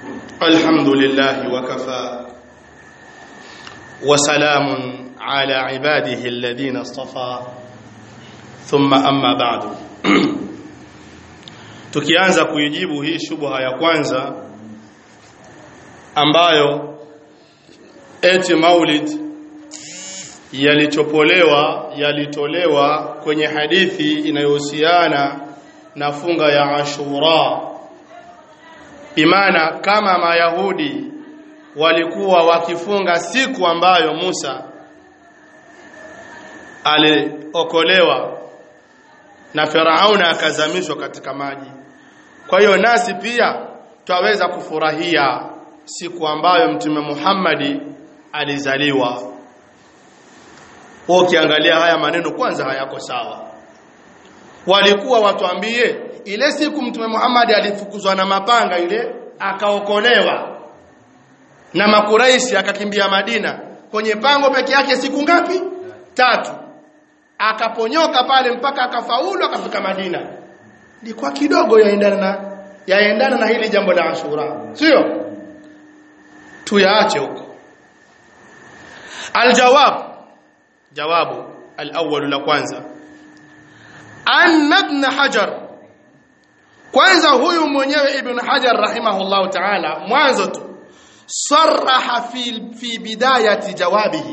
الحمد لله وكفى وسلام على عباده الذين اصطفى ثم أما بعد tukianza kuijibu hii shubha ya kwanza ambayo eti maulid yalichopolewa yalitolewa kwenye hadithi inayohusiana na funga ya Ashura imana kama mayahudi walikuwa wakifunga siku ambayo Musa aliokolewa na Firauna akazamishwa katika maji kwa hiyo nasi pia twaweza kufurahia siku ambayo mtume Muhammadi alizaliwa ukiangalia haya maneno kwanza hayako sawa walikuwa watuambie ile siku mtume Muhammad alifukuzwa na mapanga ile akaokolewa na makuraishi akakimbia Madina kwenye pango peke yake siku ngapi tatu akaponyoka pale mpaka akafaulu akafika Madina ilikuwa kidogo yaendana na yaendana na hili jambo la Ashura sio tuyaache huko aljawab jawabu alawwal la kwanza anna ibn hajar kwanza huyu mwenyewe ibn hajar rahimahullahu ta'ala mwanzo tu saraha fi fi bidayati jawabihi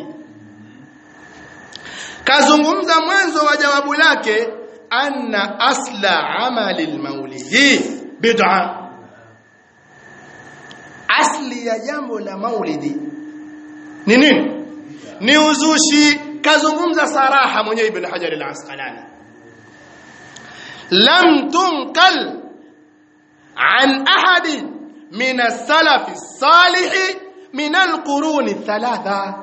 kazungumza mwanzo wa jawabu lake anna asla amali almaulidi bid'a asli ya jambo la maulidi ni nini ni uzushi kazungumza saraha mwenyewe ibn hajar al-asqalani lam tunqal an ahadi min as-salaf as-salih min al-qurun thalatha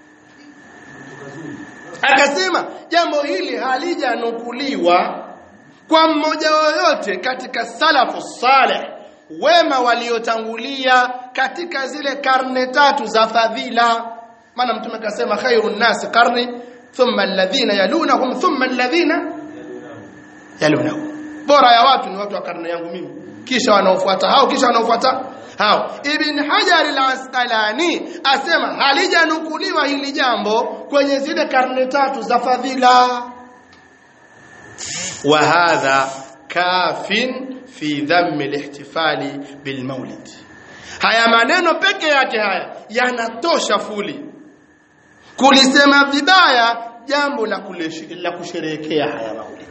akasema jambo hili halijanukuliwa kwa mmoja yoyote katika salafu salih wema waliotangulia katika zile karne tatu za fadhila maana mtume akasema khairun nasi qarni thumma alladhina yalunahum thumma alladhina yalunahum bora ya watu ni watu wa karne yangu mimi kisha wanaofuata hao kisha wanaofuata hao ibn hajar al-asqalani asema halijanukuliwa hili jambo kwenye zile karne tatu za fadhila wa hadha kafin fi dhamm al-ihtifali bil maulid haya maneno peke yake haya yanatosha fuli kulisema vibaya jambo la la kusherehekea haya maulid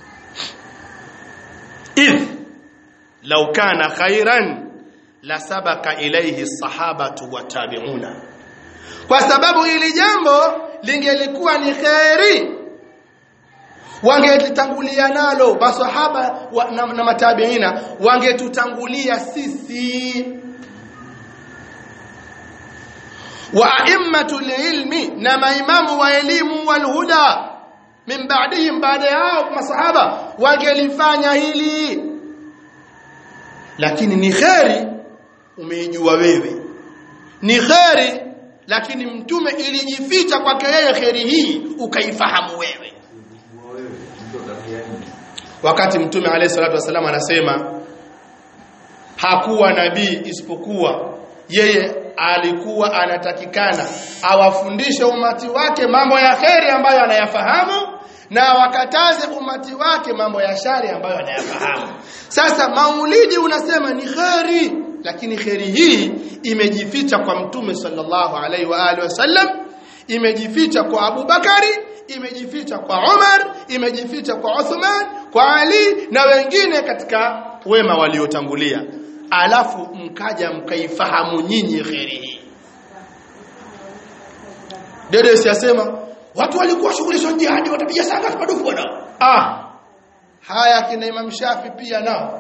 idh law kana khairan la sabaka ilayhi sahabatu wa tabi'una kwa sababu hili jambo lingelikuwa ni khairi wangetutangulia nalo masahaba wa, na, na matabiina wangetutangulia sisi wa a'immatul ilmi na maimamu wa elimu wal huda min ba'dihim baada yao masahaba wangelifanya hili lakini ni kheri umeijua wewe ni kheri lakini mtume ilijificha kwake yeye kheri hii ukaifahamu wewe wakati mtume alayhi salatu wasallam anasema hakuwa nabii isipokuwa yeye alikuwa anatakikana awafundishe umati wake mambo ya kheri ambayo anayafahamu na wakataze umati wake mambo ya shari ambayo anayafahamu sasa maulidi unasema ni kheri lakini kheri hii imejificha kwa mtume sallallahu alaihi wa alihi wasallam imejificha kwa Abu Bakari imejificha kwa Umar imejificha kwa Uthman kwa Ali na wengine katika wema waliotangulia alafu mkaja mkaifahamu nyinyi kheri hii dede siyasema watu walikuwa shughuli za jihadi watapiga sanga madufu bwana ah haya kina Imam Shafi pia nao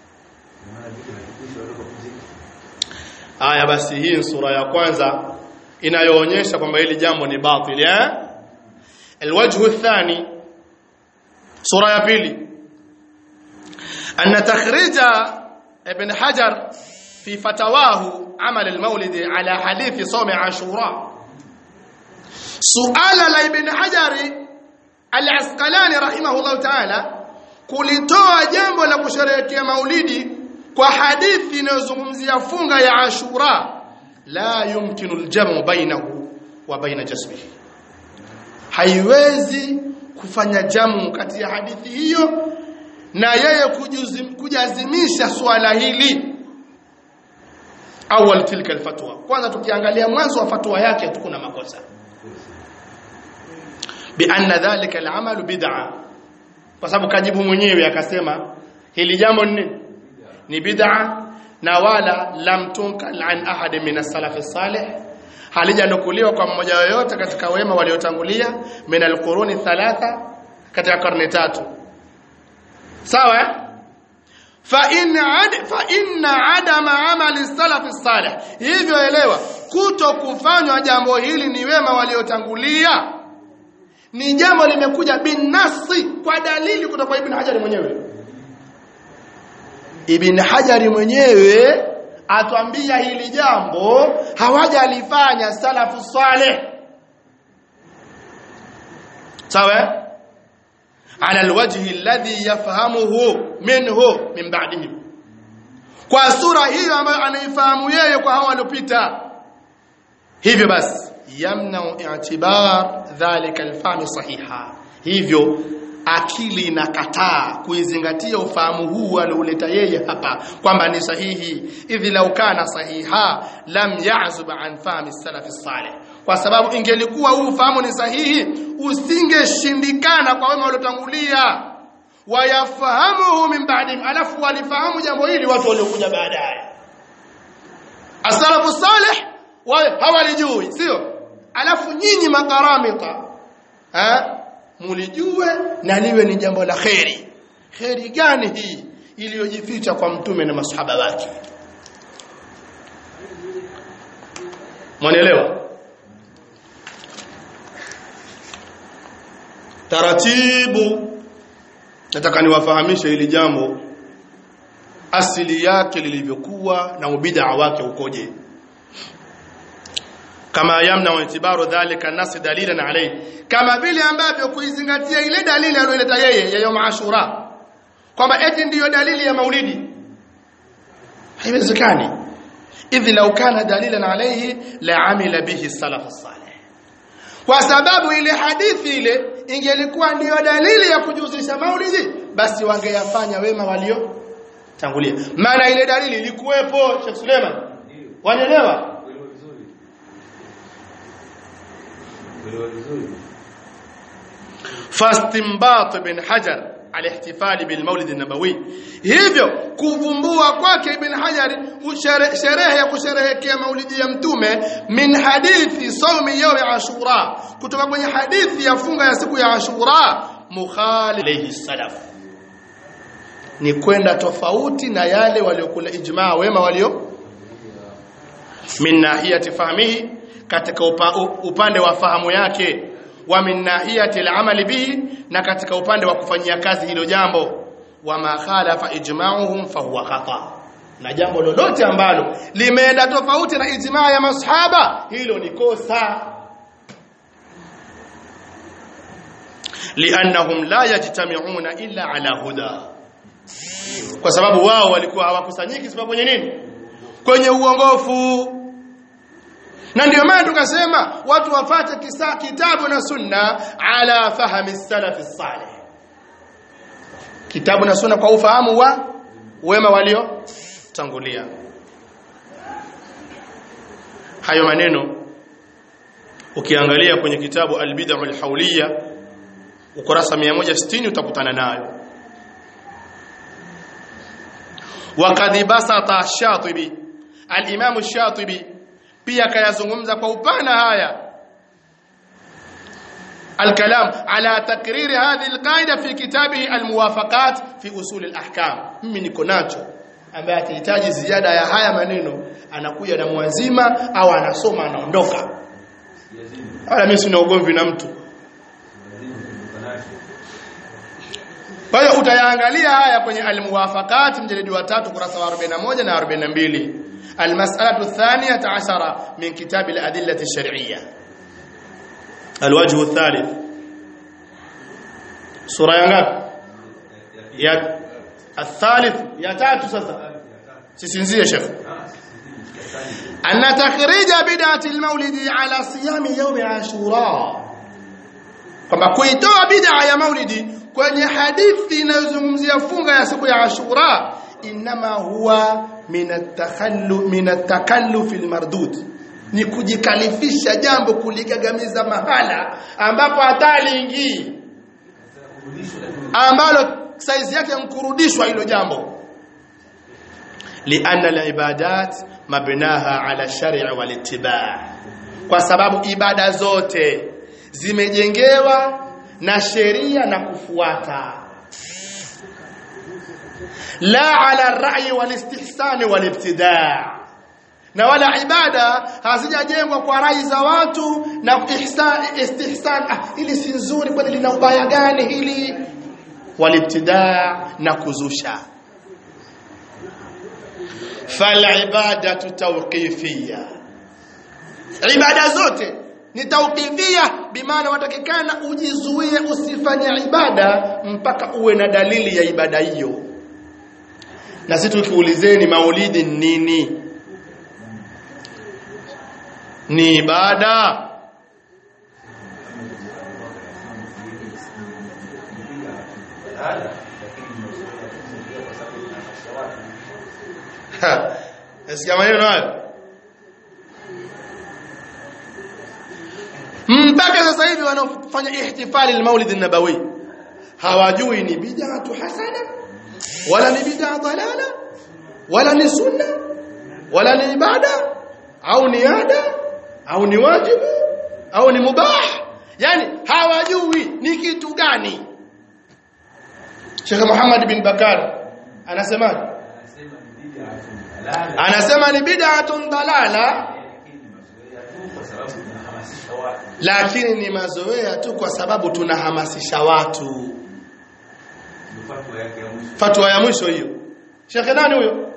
haya basi hii ni sura ya kwanza inayoonyesha kwamba hili jambo ni batili eh الوجه الثاني سورة ya pili أن تخريج ابن حجر في فتواه عمل المولد على حديث صوم عاشوراء سؤال لابن حجر العسقلاني رحمه الله تعالى kulitoa jambo la kusherehekea maulidi kwa hadithi inayozungumzia funga ya Ashura la yumkinu aljamu bainahu wa baina jasmihi haiwezi kufanya jamu kati ya hadithi hiyo na yeye kujuzim, kujazimisha swala hili awal tilka alfatwa kwanza tukiangalia mwanzo wa fatwa yake tu kuna makosa bi anna dhalika al'amalu bid'a kwa sababu kajibu mwenyewe akasema hili jambo ni ni bid'a na wala lam tunkal an ahad min as-salaf salih halijanukuliwa kwa mmoja yoyote katika wema waliotangulia min al-quruni thalatha katika karne tatu sawa fa in ad fa inna adama amali salaf salih hivyo elewa kuto kufanywa jambo hili ni wema waliotangulia ni jambo limekuja binasi kwa dalili kutoka kwa ibn Hajar mwenyewe ibn Hajar mwenyewe atwambia hili jambo hawajalifanya salafu salih sawa ala alwajhi alladhi yafhamuhu minhu min ba'dihi kwa sura hiyo ambayo anaifahamu yeye kwa hao waliopita hivyo basi yamna i'tibar dhalika alfahmi sahiha hivyo akili inakataa kuizingatia ufahamu huu alioleta yeye hapa kwamba ni sahihi idhi lau kana sahiha lam ya'zub an fahmi salaf salih kwa sababu ingelikuwa huu ufahamu ni sahihi usingeshindikana kwa wema waliotangulia wayafahamuhu min ba'dihim alafu walifahamu jambo hili watu waliokuja baadaye asalafu salih hawalijui sio alafu nyinyi makaramita eh mulijue na liwe ni jambo la kheri kheri gani hii iliyojificha kwa mtume na masahaba wake mwanielewa taratibu nataka niwafahamishe hili jambo asili yake lilivyokuwa na ubid'a wake ukoje kama yamna itibaru dhalika nas dalilan alayhi kama vile ambavyo kuizingatia ile dalili aliyoleta yeye ya yom ashura kwamba eti ndiyo dalili ya maulidi haiwezekani idhi law kana dalilan alayhi la amila bihi salaf salih kwa sababu ile hadithi ile ingelikuwa ndiyo dalili ya kujuzisha maulidi basi wangeyafanya wema walio tangulia maana ile dalili ilikuwepo Sheikh Suleiman wanaelewa fastinbat bin hajar alihtifali bilmaulid nabawi hivyo kuvumbua kwake ibn hajar sherehe ya kusherehekea maulidi ya mtume min hadithi saumi yaumi ashura kutoka kwenye hadithi ya funga ya siku ya ashura mukhali alayhi salaf ni kwenda tofauti na yale waliokula ijmaa wema walio min nahiyati fahmihi katika upa, upande wa fahamu yake wa min nahiyati al-amali bihi na katika upande wa kufanyia kazi hilo jambo wa ma khalafa ijma'uhum fa huwa khata na jambo lolote ambalo limeenda tofauti na ijmaa ya masahaba hilo ni kosa liannahum la yajtami'una illa ala huda kwa sababu wao walikuwa hawakusanyiki isipokuwa kwenye nini kwenye uongofu na ndio maana tukasema watu wafate kisa kitabu na sunna ala fahmi salaf salih kitabu na sunna kwa ufahamu wa wema walio tangulia hayo maneno ukiangalia kwenye kitabu al-bid'ah al-hawliya ukurasa 160 utakutana nayo وقد بسط الشاطبي الامام الشاطبي pia kayazungumza kwa upana haya الكلام على تقرير هذه القاعده في كتابه الموافقات في اصول الاحكام mimi niko nacho ambaye akihitaji ziada ya haya maneno anakuja na mwazima au anasoma anaondoka wala mimi sina ugomvi na mtu kwa hiyo utayaangalia haya kwenye almuwafaqat mjalidi wa 3 kurasa wa 41 na 42 المسألة الثانية عشرة من كتاب الأدلة الشرعية الوجه الثالث سورة ينغاب يا الثالث يا تاتو سسا sisinzie shekh anna takhrija bid'ati almaulidi ala siyami yawm ashura kwamba kuitoa bid'a ya maulidi kwenye hadithi inayozungumzia funga ya siku ya ashura inama huwa min at-takhallu min at-takalluf al-mardud ni kujikalifisha jambo kuligagamiza mahala ambapo hata aliingii ambalo saizi yake nkurudishwa hilo jambo lianna al-ibadat mabnaha ala shar'i wal ittiba' kwa sababu ibada zote zimejengewa na sheria na kufuata la ala rai wal istihsani wal ibtidaa na wala ibada hazijajengwa kwa rai za watu na ihsan istihsan ah, ili si nzuri kwani lina ubaya gani hili wal ibtidaa na kuzusha fal ibadatu tawqifiyya ibada zote ni tawqifia bimaana watakikana ujizuie usifanye ibada mpaka uwe na dalili ya ibada hiyo na sisi tukiulizeni maulidi ni nini ni ibada Nasikia maneno hayo mpaka sasa hivi wanaofanya ihtifali al-Maulid an-Nabawi hawajui ni bid'atu hasana wala ni bid'a dalala wala ni sunna wala ni ibada au ni ada au ni wajibu au ni mubah yani hawajui ni kitu gani Sheikh Muhammad bin Bakar anasema anasema ni bid'atun dalala lakini ni mazoea tu kwa sababu tunahamasisha watu fatwa ya mwisho hiyo shekhe nani huyo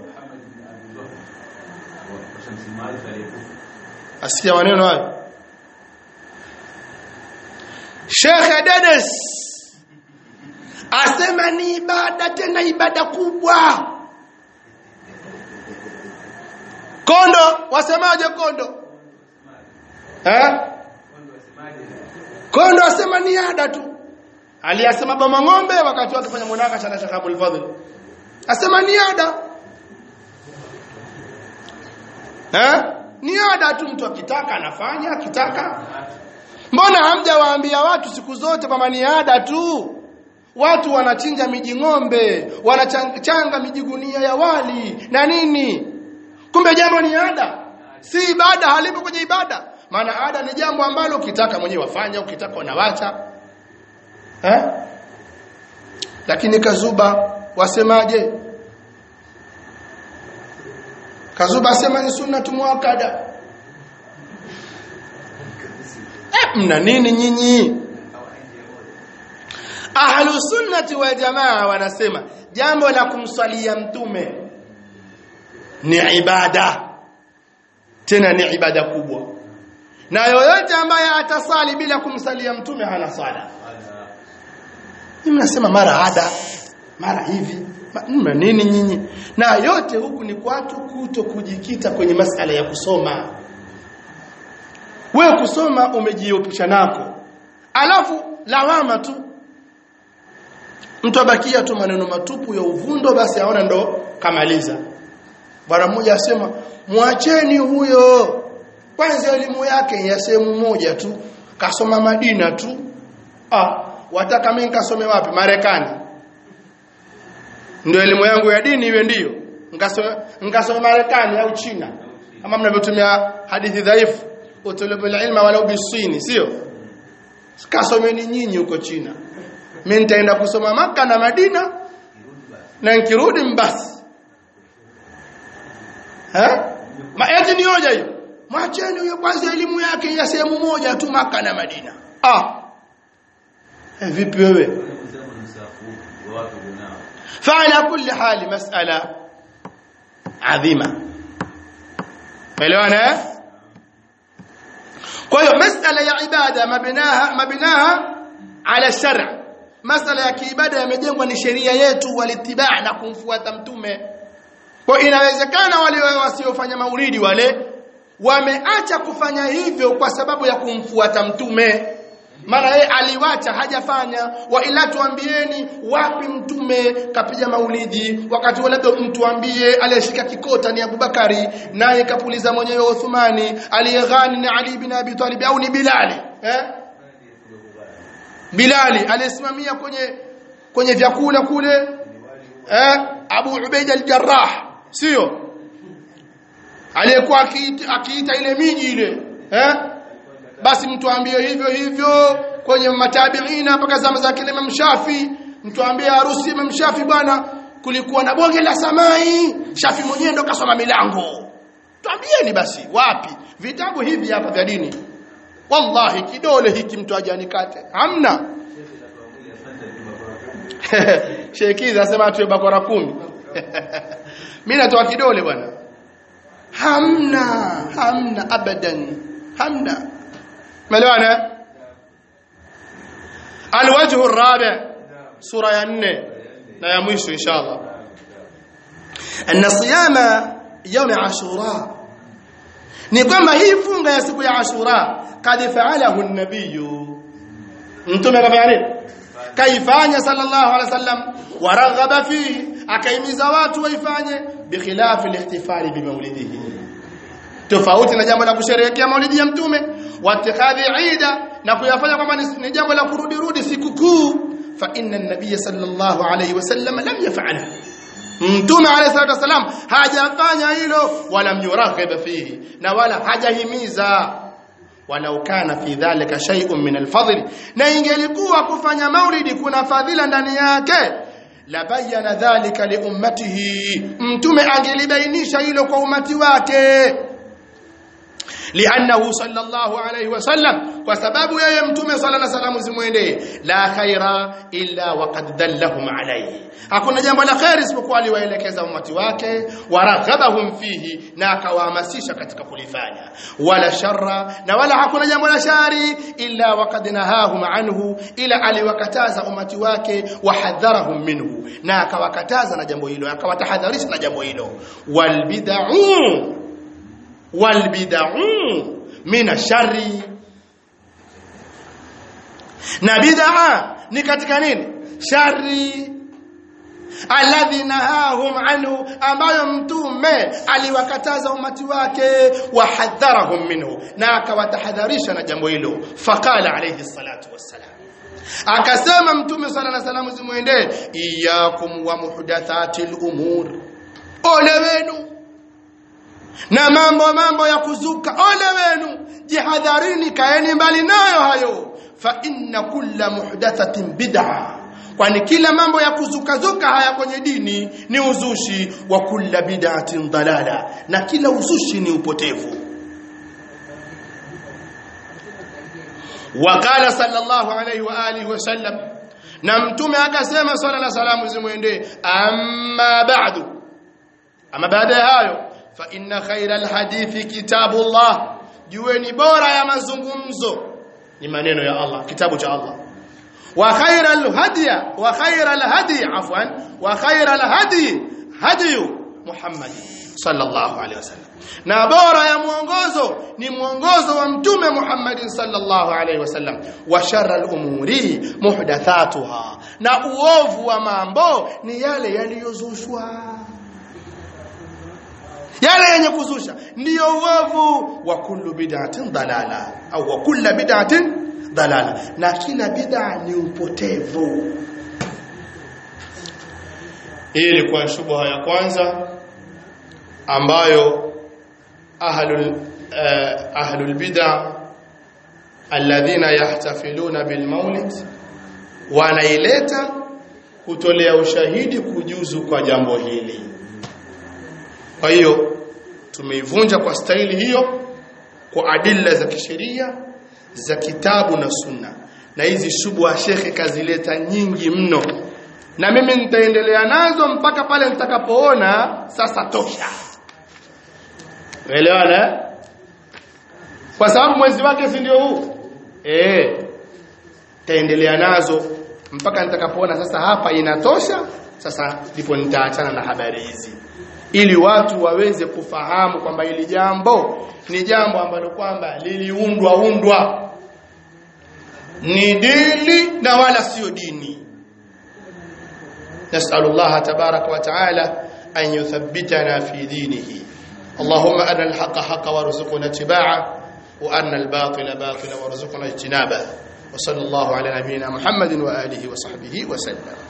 asikia maneno hayo shekhe dedes asema ni ibada tena ibada kubwa kondo wasemaje kondo eh kondo asema ni ada tu aliyasema bama ng'ombe wakati wake fanya munakasha na Sheikh Abdul Fadhil asema ni ada eh ni ada tu mtu akitaka anafanya akitaka mbona hamjawaambia watu siku zote kwamba ni ada tu watu wanachinja miji ng'ombe wanachanga mijigunia ya wali na nini kumbe jambo ni ada si ibada halipo kwenye ibada maana ada ni jambo ambalo ukitaka mwenyewe wafanya ukitaka unawacha eh lakini kazuba wasemaje kazuba asema ni sunnatu muakkada eh mna nini nyinyi ahlu sunnati wal jamaa wanasema jambo la kumswalia mtume ni ibada tena ni ibada kubwa na yoyote ambaye atasali bila kumsalia mtume hana sala mimi nasema mara ada mara hivi mna nini nyinyi na yote huku ni watu kuto kujikita kwenye masala ya kusoma wewe kusoma umejiepusha nako alafu lawama tu mtu abakia tu maneno matupu ya uvundo basi aona ndo kamaliza bwana mmoja asema mwacheni huyo kwanza elimu yake ya sehemu moja tu kasoma Madina tu ah wataka mimi nikasome wapi Marekani ndio elimu yangu ya dini iwe ndio nikasome nikasome Marekani au China kama mnavyotumia hadithi dhaifu utulubul ilma walau bisini sio kasomeni nyinyi huko China mimi nitaenda kusoma maka na Madina na nikirudi mbasi eh maeti ni hoja hiyo mwacheni huyo kwanza elimu yake ya sehemu moja tu maka na Madina ah eh, vipi wewe فعلى كل حال مسألة عظيمة مليونة kwa hiyo masala ya ibada mabinaha mabinaha ala shar' masala ya kiibada yamejengwa ni sheria yetu walitibaa na kumfuata mtume kwa inawezekana wale wasiofanya maulidi wale wameacha kufanya hivyo kwa sababu ya kumfuata mtume maana yeye aliwacha hajafanya wa ila tuambieni wapi mtume kapiga maulidi wakati wala mtuambie aliyeshika kikota ni Abubakari naye kapuliza mwenyewe Uthmani aliyeghani ni Ali bin Abi Talib au ni Bilali eh Bilali aliyesimamia kwenye kwenye vyakula kule eh Abu Ubaid al-Jarrah sio aliyekuwa akiita ile miji ile eh basi mtuambie hivyo hivyo kwenye matabiina mpaka zama za kile Imam Shafi mtuambie harusi Imam Shafi bwana kulikuwa na bonge la samai Shafi mwenyewe ndo kasoma milango tuambieni basi wapi vitabu hivi hapa vya dini wallahi kidole hiki mtu ajanikate hamna Sheikh asema atuwe bakora kumi mimi natoa kidole bwana hamna hamna abadan hamna ملوانا الوجه الرابع سورة ينه لا يمشي إن شاء الله أن صيام يوم عاشوراء نقوم هي فunga ya siku ya Ashura kad fa'alahu an-nabiy mtume kafanya kaifanya sallallahu alaihi wasallam waraghaba fihi akaimiza watu waifanye bikhilafi al-ihtifali bi maulidihi tofauti na jambo la kusherehekea maulidi ya mtume watikadhi ida na kuyafanya kwamba ni jambo la kurudi rudi sikukuu fa inna an-nabiy sallallahu alayhi wasallam lam yaf'ala mtume alayhi salatu wasallam hajafanya hilo wala myuraghib fihi na wala hajahimiza walau kana fi dhalika shay'un min al-fadl na ingelikuwa kufanya maulidi kuna fadhila ndani yake la bayana dhalika li ummatihi mtume angelibainisha hilo kwa umati wake لانه صلى الله عليه وسلم وسبب يا متومه صلى الله عليه وسلم zimwendee la khaira illa waqad dallahum alayhi hakuna jambo la khair isipokuwa aliwaelekeza umati wake waraghabahum fihi na akawahamasisha katika kulifanya wala sharra na wala hakuna jambo la shari illa waqad nahahum anhu ila aliwakataza umati wake wahadharahum minhu na akawakataza na jambo hilo akawatahadharisha na jambo hilo wal bid'u walbid'u min shari na bid'a ni katika nini shari alladhi nahahum anhu ambayo mtume aliwakataza umati wake wahadharahum minhu na akawatahadharisha na jambo hilo faqala alayhi salatu wassalam akasema mtume sallallahu alayhi wasallam zimwendee iyakum wa muhdathatil umur ole wenu na mambo mambo ya kuzuka ole wenu jihadharini kaeni mbali nayo hayo fa inna kulla muhdathatin bid'a kwani kila mambo ya kuzuka zuka haya kwenye dini ni uzushi wa kulla bid'atin dalala na kila uzushi ni upotevu وقال صلى الله عليه واله وسلم na mtume akasema swalla la salamu zimwendee amma ba'du ama baada ya hayo fa inna khayral hadithi kitabullah jueni bora ya mazungumzo ni maneno ya Allah kitabu cha Allah wa khayral hadiya wa khayral hadi afwan wa khayral hadi hadi Muhammad sallallahu alaihi wasallam na bora ya mwongozo ni mwongozo wa mtume Muhammad sallallahu alaihi wasallam wa sharral umuri muhdathatuha na uovu wa mambo ni yale yaliyozushwa yale yenye kuzusha ndiyo uovu wa kullu bid'atin dalala au wa kullu bid'atin dalala na kila bid'a ni upotevu hii ilikuwa shubha ya kwanza ambayo ahlul uh, ahlul bid'a alladhina yahtafiluna bil maulid wanaileta kutolea ushahidi kujuzu kwa jambo hili kwa hiyo tumeivunja kwa staili hiyo kwa adilla za kisheria za kitabu na sunna na hizi shubha shekhe kazileta nyingi mno na mimi nitaendelea nazo mpaka pale nitakapoona sasa tosha Umeelewana? Kwa sababu mwezi wake si ndio huu? Eh. Taendelea nazo mpaka nitakapoona sasa hapa inatosha, sasa ndipo nitaachana na habari hizi. ili watu waweze kufahamu kwamba hili jambo ni jambo ambalo kwamba liliundwa undwa ni dini na wala sio dini نسأل الله تبارك وتعالى أن يثبتنا في دينه اللهم أرنا الحق حقا وارزقنا اتباعه وأرنا الباطل باطلا وارزقنا اجتنابه وصلى الله على نبينا محمد وآله وصحبه وسلم